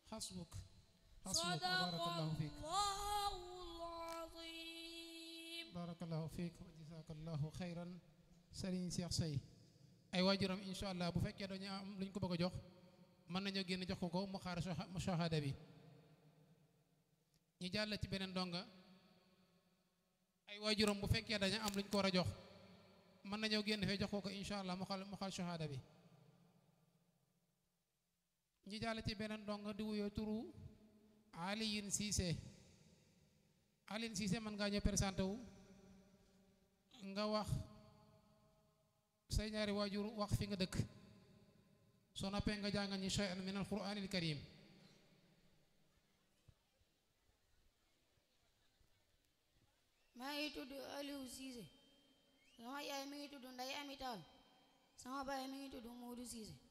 xasbuk xasbuk barakallahu fiik sadaqallahul azim barakallahu fiik wa jazakallahu xayran sëriñ Cheikh Sey ay waajuram insha allah bu fekkee dañu am lu ñu ko bëgg a jox mën nañoo génn jox ko ko mu xaar mushahada bi ñu jàll ci beneen donga ay waajuram bu fekkee dañu am lu ñu ko war a jox mën nañoo génn fee jox ko ko insha allah mu xal mu xal shahada bi ñu jàll ci beneen donga di wuyoo turu Aliyin Cissé Aliyin Cissé mën ngaa ñëw présenté wu nga wax say ñaari waajur wax fi nga dëkk soo noppee nga jàngal ñi shay'an min alquranil karim maa ngi tudd Aliou Cissé sama yaay mi ngi tudd Ndeye Amy Tall sama baay mi ngi tudd Modou Cissé